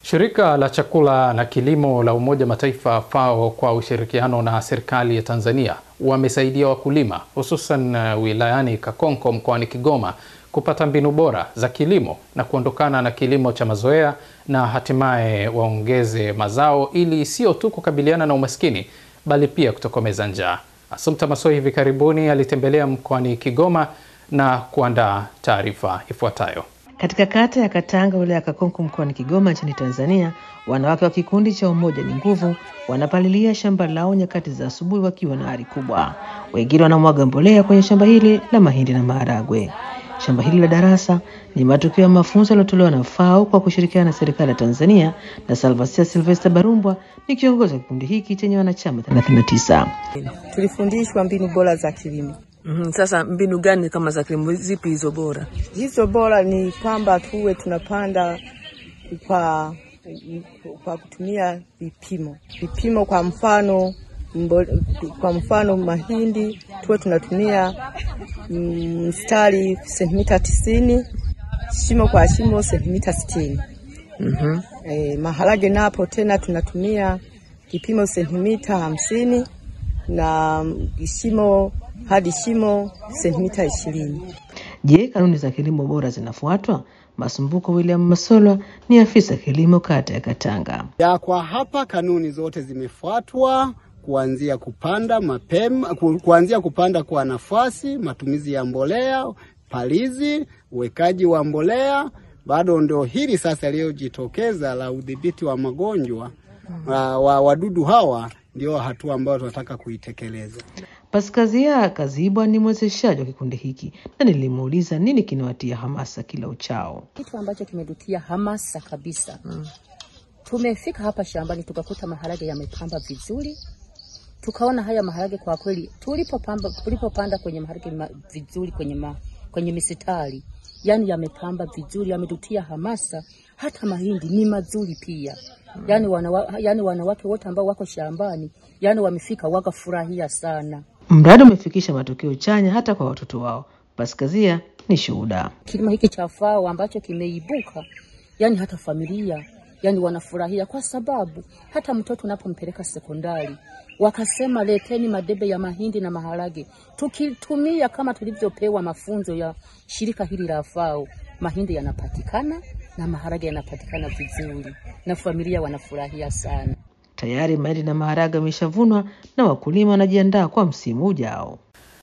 Shirika la chakula na kilimo la Umoja Mataifa FAO kwa ushirikiano na serikali ya Tanzania wamesaidia wakulima hususan uh, wilayani Kakonko mkoani Kigoma kupata mbinu bora za kilimo na kuondokana na kilimo cha mazoea na hatimaye waongeze mazao ili sio tu kukabiliana na umaskini bali pia kutokomeza njaa. Assumpta Massoi hivi karibuni alitembelea mkoani Kigoma na kuandaa taarifa ifuatayo. Katika kata ya Katanga wilaya ya Kakonko mkoani Kigoma nchini Tanzania, wanawake wa kikundi cha Umoja ni Nguvu wanapalilia shamba lao nyakati za asubuhi wakiwa na ari kubwa. Wengine wanamwaga mbolea kwenye shamba hili la mahindi na maharagwe. Shamba hili la darasa ni matokeo ya mafunzo yaliyotolewa na FAO kwa kushirikiana na serikali ya Tanzania, na Salvasia Silvester Barumbwa ni kiongozi wa kikundi hiki chenye wanachama 39. Tulifundishwa mbinu bora za kilimo. Mm, sasa mbinu gani kama za kilimo zipi hizo bora? Hizo bora ni kwamba tuwe tunapanda kwa, kwa kutumia vipimo vipimo. Kwa mfano mbo, kwa mfano mahindi tuwe tunatumia mstari mm, sentimita tisini shimo kwa shimo sentimita sitini. Mhm. E, maharage napo tena tunatumia kipimo sentimita hamsini na shimo hadi shimo sentimita ishirini. Je, kanuni za kilimo bora zinafuatwa? Masumbuko William Masolwa ni afisa kilimo kata ya Katanga. Ya kwa hapa kanuni zote zimefuatwa kuanzia kupanda mapema, ku- kuanzia kupanda kwa nafasi, matumizi ya mbolea, palizi, uwekaji wa mbolea. Bado ndio hili sasa lililojitokeza la udhibiti wa magonjwa wa, wa wadudu hawa, ndio hatua ambayo tunataka kuitekeleza. Paskazia Kazibwa ni mwezeshaji wa kikundi hiki na nilimuuliza nini kinawatia hamasa kila uchao. kitu ambacho kimetutia hamasa kabisa mm. Tumefika hapa shambani tukakuta maharage yamepamba vizuri, tukaona haya maharage kwa kweli, tulipopamba tulipopanda kwenye maharage ma, vizuri kwenye ma, kwenye misitari, yani yamepamba vizuri, yametutia hamasa. Hata mahindi ni mazuri pia yani, wanawa, yani wanawake wote ambao wako shambani yani wamefika wakafurahia sana. Mradi umefikisha matokeo chanya hata kwa watoto wao. Paskazia ni shuhuda. kilimo hiki cha FAO ambacho kimeibuka, yani hata familia yani wanafurahia, kwa sababu hata mtoto unapompeleka sekondari wakasema leteni madebe ya mahindi na maharage, tukitumia kama tulivyopewa mafunzo ya shirika hili la FAO, mahindi yanapatikana na maharage yanapatikana vizuri, na familia wanafurahia sana. Tayari mahindi na maharage yameshavunwa na wakulima wanajiandaa kwa msimu ujao.